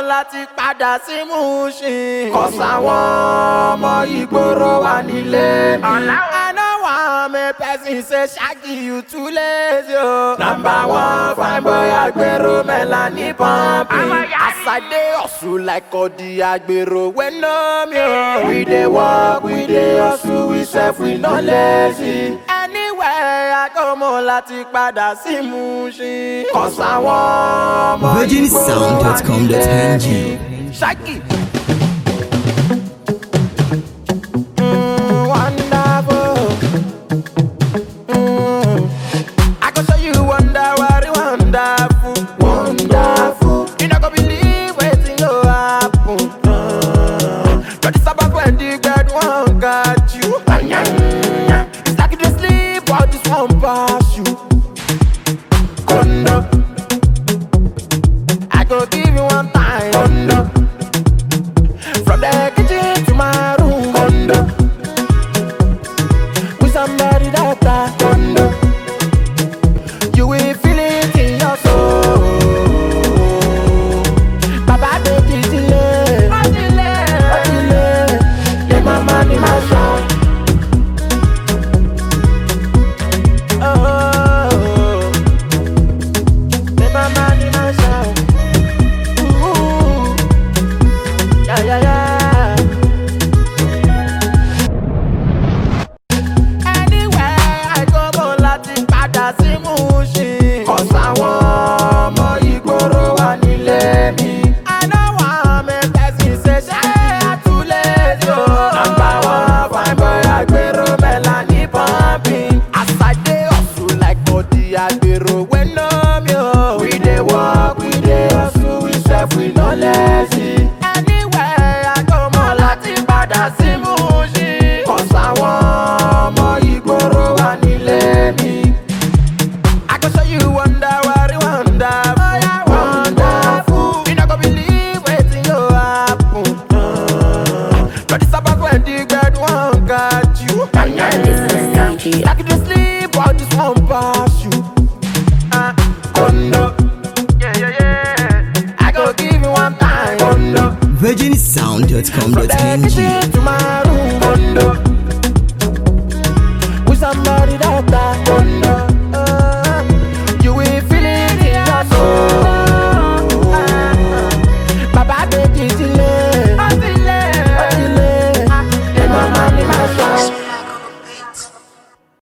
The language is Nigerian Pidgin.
láti padà sí Mushin. Kọ̀sáwọn ọmọ ìgboro wà nílé mi. I know one me person say Shaggy you too lazy o. Number one fine boy agbero Melanie pumping. As I dey hustle like Odi agbero wey know me o. We dey work, we dey hustle, we sef we no lazy. Anywhere I go mo láti padà sí Mushin. Kọ̀sáwọn ọmọ ìgboro wà virginsound.com.ng. nílé mi. Shaggy. Mm, wonderful. Mm. I can show you wonder what it wonderful. Wonderful. You not gonna believe waiting go happen. Mm. But it's about when the God one got you. It's like you just sleep while this one pass you. Kondo. I go give you one time. Kondo. From the kitchen to my room. Kondo. With somebody that I Kondo. You will feel it in your soul. Baba baby delay. Oh delay. Oh delay. Yeah, my money, my son. Oh. Yeah, my money, my son. Ooh. Yeah, yeah, yeah. Anywhere I go mo láti padà sí Mushin. Kọ̀sáwọn ọmọ ìgboro wà nílé mi. Àná wà mẹ́tẹ́sì ṣe ṣe àtúlẹ̀ tó. Nọmba one fine boy agbero Melanie pumping. As I dey hustle like body agbero wey know me o. We dey work, we dey hustle, we sef we no lazy. Anywhere I go mo láti padà sí Mushin. Kọ̀sáwọn ọmọ ìgboro wà nílé mi. I can show you wonder what it wonder. Oh yeah, wonderful. You not gonna believe waiting go happen. Mm. But it's about when the God one got you. Like you just sleep while this one pass you. Uh, Kondo. Yeah, yeah, yeah. I go give you one time. Kondo. From the virginsound.com.ng. kitchen to my room. Kondo.